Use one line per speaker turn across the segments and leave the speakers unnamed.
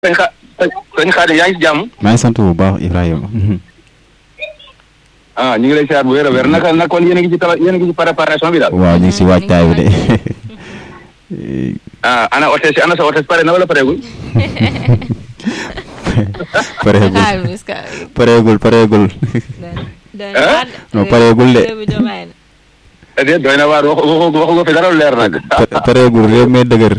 sëñ xa sëñ Xaadim yaa ngi ci jàmm.
maa ngi sant bu baax Ibrahima.
ah ñu ngi lay siyaar bu wér a wér naka nag kon yéen a ngi ci tala yéen a ngi ci préparation bi daal.
waaw ñu ngi si waajtaay bi de.
ah ana hôtesse ana sa hôtesse pare na wala pareegul.
pareegul
xaaral est-ce que.
pareegul pareegul.
doy
Ah?
non pareegul de.
déedéet doy na waar waxu waxu waxu nga fi dara lu leer nag.
Pa- pareegul réew mi dëgër.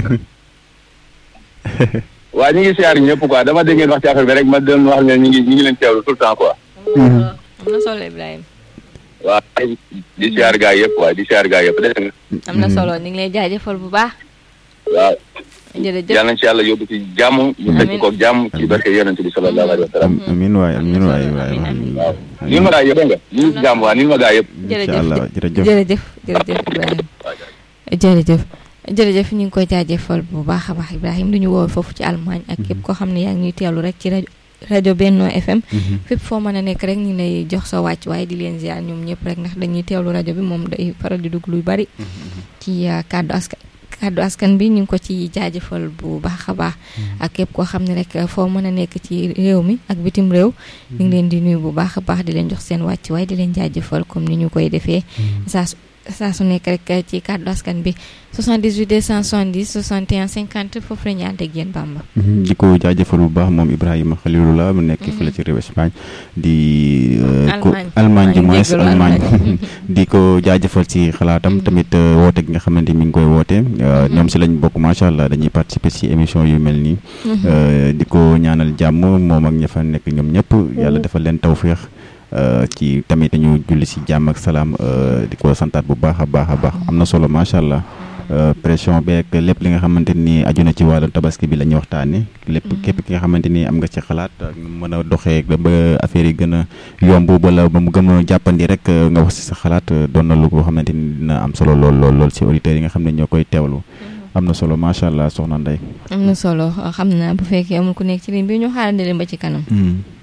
waa ñu ngi siyaar ñëpp quoi dama dégg ngeen wax ci affaire bi rek ma doon wax ne ñu ngi ñu ngi leen teewlu tout le temps quoi.
am na solo Ibrahima.
waa di siyaar gaa yëpp waaye di siyaar gaa yëpp dégg nga.
am na solo ñu ngi lay jaajëfal bu baax.
waaw
jërëjëf
yal nañ ci yàlla yóbbu ci jàmm. ñu fekk ko jàmm ci barke yonent bi sallallahu alayhi wa sallam.
Am- amiin waay amiin waay Ibrahima amiin.
waaw nii ma gaa yëpp dégg nga ñu ngi ci jàmm waa nii ma gaa yëpp.
incha allah jërëjëf.
jërëjëf jërëjëf Ibrahima jërëjëf jërëjëf ñu ngi koy jaajëfal bu baax a baax Ibrahima du ñu woo foofu ci Allemagne ak képp koo xam ne yaa ngi ñuy teewlu rek ci rajo rajo Benno FM fépp foo mën a nekk rek ñu lay jox sa wàcc waaye di leen ziar ñoom ñëpp rek ndax dañuy teewlu rajo bi moom day faral di dugg luy bari ci uh, kàddu askan kàddu askan bi ñu ngi ko ci jaajëfal bu baax a baax ak képp koo xam ne rek foo mën a nekk ci réew mi ak bitim réew ñu ngi leen di nuyu bu baax a baax di leen jox seen wàcc waaye di leen jaajëfal comme ni ñu koy defee saa su saa su nekk rek ci kàddu askan bi 78 270 61 50 foofu la ñu ànd ak yéen Bamba.
di ko jaajëfal bu baax moom Ibrahima Khalilullah mu nekk fële ci réew Espagne di euh, ko
Allemagne.
Allemagne du
maa ngi
moins
jéggalu
Allemagne
Allemagne.
di ko jaajëfal ci xalaatam tamit euh, woote gi nga xamante mi ngi koy woote euh, ñoom si lañ bokk macha allah dañuy participer si émission yu mel nii Euh, di ko ñaanal jàmm moom ak ña fa nekk ñoom ñëpp yàlla defal leen tawféex euh, ci tamit ñu julli si jàmm ak salaam euh, di ko santaat bu baax a baax a baax am na solo macha allah Euh, pression beeg lépp li nga xamante ni aju na ci wàllu tabaski bi la ñuy waxtaanee lépp képp ki nga xamante ni am nga ci xalaat ak nu mën a doxee ba ba affaire yi gën a yomb wala ba mu gën a jàppandi rek euh, nga wax si sa xalaat euh, doon na lu ko xamante ni dina am solo lool lool lool si auditeurs yi nga xam ne ñoo koy teewlu am na solo macha allah soxna Ndeye.
am na solo xam naa bu fekkee amul ku nekk ci ligne bi ñu xaarandi leen ba ci kanam.
Mm.